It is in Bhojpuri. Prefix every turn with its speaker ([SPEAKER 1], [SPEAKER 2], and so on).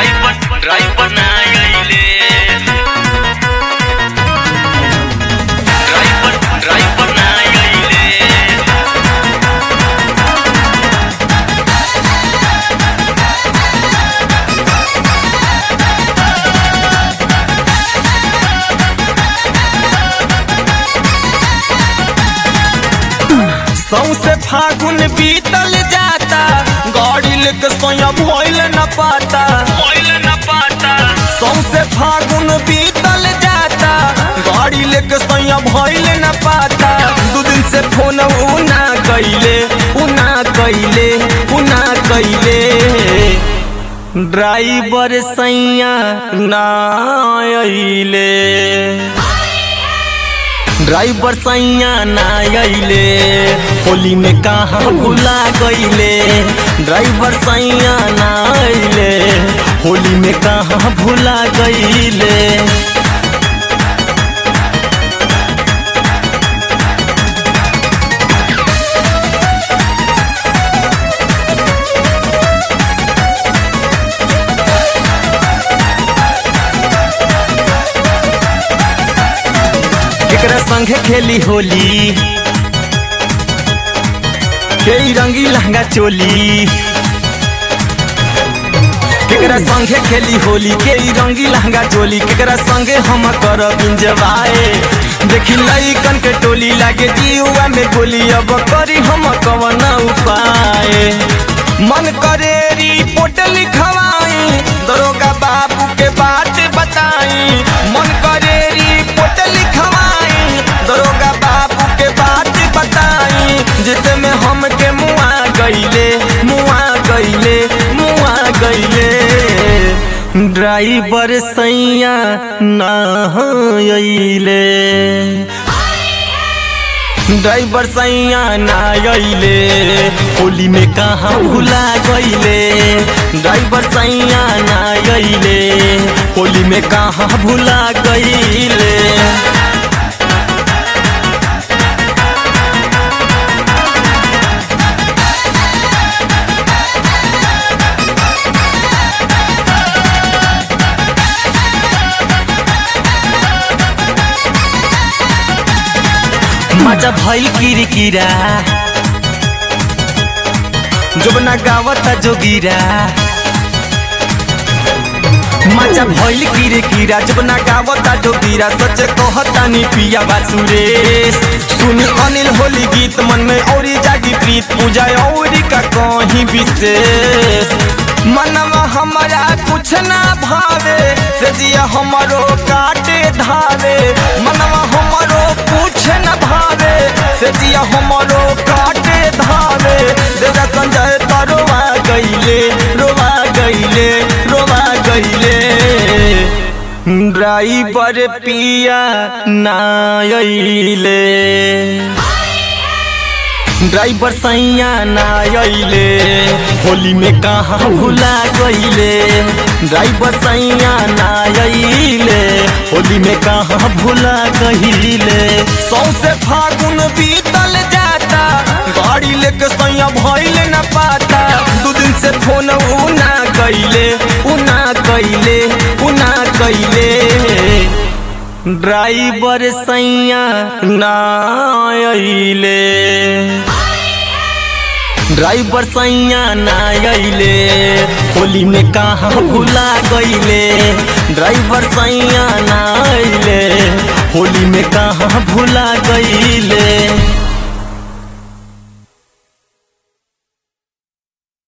[SPEAKER 1] ड्राइवर ड्राइवर ना आइले ड्राइवर ड्राइवर ना आइले
[SPEAKER 2] सौसे फागुन बीतल जाता गाड़ी लेके सोया भइल न पाता
[SPEAKER 1] मोइल न पाता
[SPEAKER 2] सौसे फागुन बीतल जाता गाड़ी लेके सोया भइल न पाता दू दिन से फोन उना कइले उना कइले उना कइले ड्राइवर सैया ना अइले ड्राइवर सैया ना अइले होली में कहाँ भुला गइले ड्राइवर सैया ना अइले होली में कहाँ भुला गइले केकरा संगे खेली होली के रंगी लहंगा चोली केकरा संगे खेली होली के रंगी लहंगा चोली केकरा संगे हम करब इंजवाए देखी लइकन के टोली लागे जीवा में गोली अब करी हम कवन उपाय मन करे रिपोर्ट लिखवाई दरोगा बाबू के बात बताई मन करे रिपोर्ट लिखवाई दरोगा बाबू के बात बताई जित में हम के मुआ गइले मुआ गइले मुआ गइले ड्राइवर सैया ना अइले ड्राइवर सैया ना अइले होली में कहाँ भुला गइले ड्राइवर सैया ना अइले होली में कहाँ भुला गइले मजा भइल किरकिरा जोबना गावता जोगिरा मजा भइल किरकिरा जोबना गावता जोगिरा सच कहता नी पिया बासुरेश सुनी अनिल होली गीत मन में औरी जागी प्रीत पूजा औरी का कहीं विशेष मनवा हमारा कुछ ना भावे से जिया हमारो काटे धावे मनवा हमारो कुछ न भावे से जिया हमारो काटे धावे देजा संजय तरोवा गइले रोवा गइले रोवा गइले ड्राइवर पिया ना अइले ड्राइवर सैया ना अइले होली में कहाँ भुला गइले ड्राइवर सैया ना अइले होली में कहाँ भुला गइले सौसे फागुन बीतल जाता गाड़ी लेके सैया भइल न पाता दू दिन से फोन उना कइले उना कइले उना कइले ड्राइवर सैया ना अइले ड्राइवर सैया ना अइले होली में कहाँ भुला गइले ड्राइवर सैया ना अइले होली में कहाँ भुला गइले